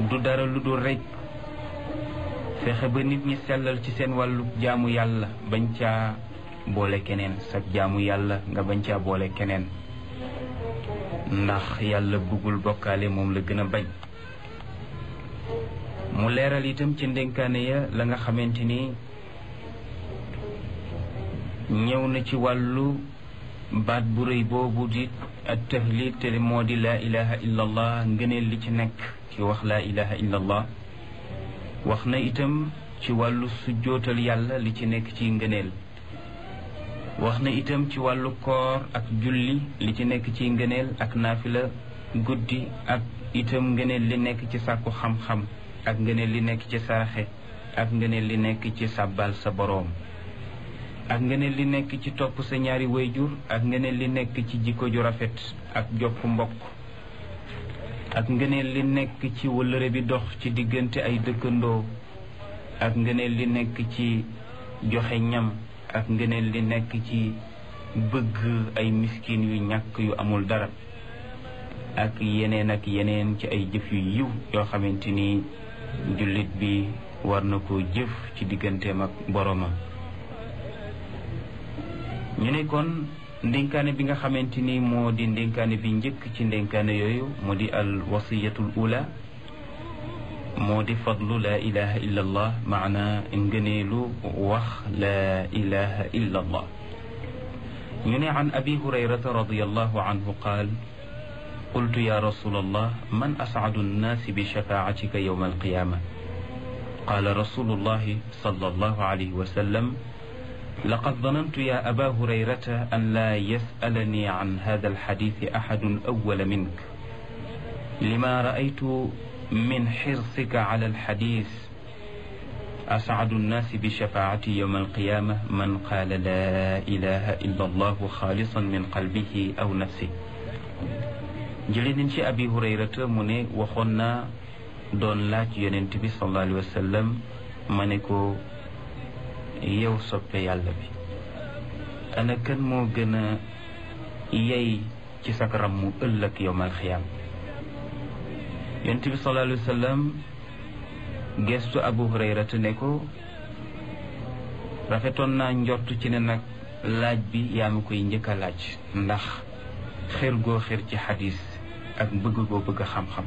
du dara lu dul rekk fexe ba nit ñi sellal ci seen wàllu jaamu yàlla bañ caa boole keneen sa jaamu yàlla nga bañ caa boole keneen ndax yàlla bëggul bokkaale moom la gën a bañ mu leeral itam ci ndénkaane ya la nga xamante ni ñëw na ci wàllu baat bu rëy boobu di at tahlil te moo di laa ilaha illa allah ngëneel li ci nekk ci wax laa ilaha illa allah wax na itam ci wàllu sujjootal yàlla li ci nekk ci ngëneel wax na itam ci wàllu koor ak julli li ci nekk ci ngëneel ak naafila guddi ak itam ngëneel li nekk ci sàkku xam-xam ak ngëneel li nekk ci saraxe ak ngëneel li nekk ci sàbbal sa boroom ak ngëneel li nekk ci topp sa ñaari wayjur ak ngëneel li nekk ci jikko ju rafet ak jokk mbokk ak ngëneel li nekk ci wëllëre bi dox ci diggante ay dëkkandoo ak ngëneel li nekk ci joxe ñam ak ngëneel li nekk ci bëgg ay miskin yu ñàkk yu amul dara ak yeneen ak yeneen ci ay jëf yu yiw yoo xamante ni jullit bi war na ko jëf ci digganteem ak boroomam ñu ne kon ndénkaane bi nga xamante ni moo di ndénkaane bi njëkk ci ndénkaane yooyu moo di al wasiyatul ula moo di fadlu laa ilaha illa allah maana ngëneelu wax laa ilaha illa allah ñu ne an abi hurayrata radiallahu anhu qaal qultu ya rasul allah man ascadu nnaasi bi shafaatika yowma alqiyama qaala rasulu llahi sal allahu alayhi wa sallam لقد ظننت يا أبا هريرة أن لا يسألني عن هذا الحديث أحد أول منك لما رأيت من حرصك على الحديث أسعد الناس بشفاعتي يوم القيامة من قال لا إله إلا الله خالصا من قلبه أو نفسه جلين شي أبي هريرة مني وخنا دون لاج ينتبه صلى الله عليه وسلم منكو yow soppe yàlla bi ana kan moo gën a yey ci sak ram mu ëllëg yowmal xiyaam yonent bi sallallahu alayhi wa sallam gestu abu hurayrata ne ko rafetoon naa njort ci ne nag laaj bi yaa ma koy njëkk a laaj ndax xër goo xër ci xadis ak bëgg goo bëgg xam-xam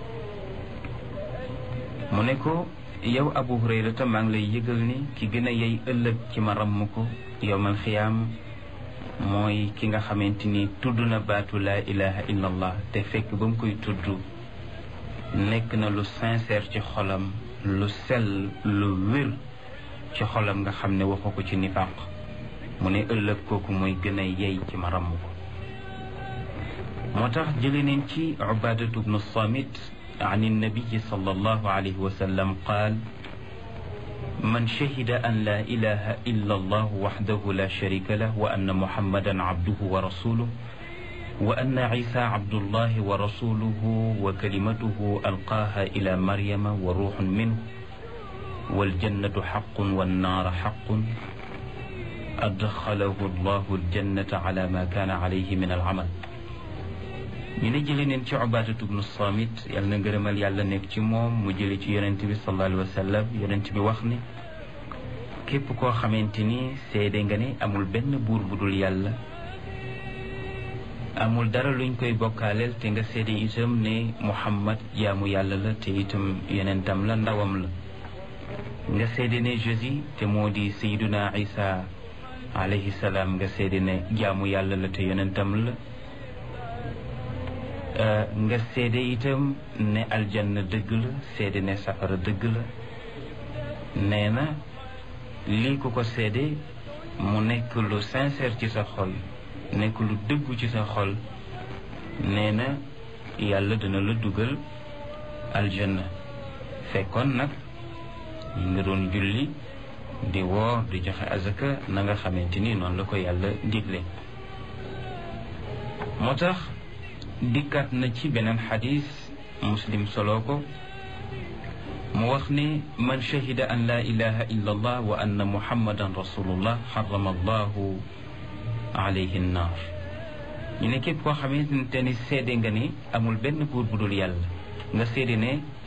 mu ne ko yow abu hurayrata maa ngi lay yëgal ni ki gën a yey ëllëg ci ma ramm ko yowmal xiyaam mooy ki nga xamante ni tudd na baatu laa ilaha illa allah te fekk ba mu koy tudd nekk na lu sincère ci xolam lu sell lu wér ci xolam nga xam ne waxu ko ci nifaq mu ne ëllëg kooku mooy gën a yey ci ma ramm ko moo tax jële neen ci ubadatu bnu samit عن النبي صلى الله عليه وسلم قال من شهد أن لا إله إلا الله وحده لا شريك له وأن محمدا عبده ورسوله وأن عيسى عبد الله ورسوله وكلمته ألقاها إلى مريم وروح منه والجنة حق والنار حق أدخله الله الجنة على ما كان عليه من العمل ñu ne jële neen ci ubaadatu bnu samit yàlla na ngërëmal yàlla nekk ci moom mu jële ci yonent bi sallallahu alayhi wa sallam yonent bi wax ni képp koo xamante ni seede nga ne amul benn buur bu dul yàlla amul dara luñ koy bokkaaleel te nga seede itam ne muhammad jaamu yàlla la te itam yonentam la ndawam la nga seede ne jésus te moo di sayduna isa alayhi salaam nga seede ne jaamu yàlla la te yonentam la nga seede itam ne aljanna dëgg la seede ne safara dëgg la nee na lii ku ko seede mu nekk lu sincère ci sa xol nekk lu dëggu ci sa xol nee na yàlla dina la dugal aljanna fekkoon nag ñu nga doon julli di woor di joxe azaka na nga xamante ni noonu la ko yàlla digle moo tax dikkaat na ci beneen xadis muslim solo ko mu wax ne man shahida an la ilaha illa allah wa anna muhammadan rasulullah xarama allahu alayhi nnaar ñu ne képp koo xamante ni seede nga ni amul benn buur bu dul yàlla nga seede ne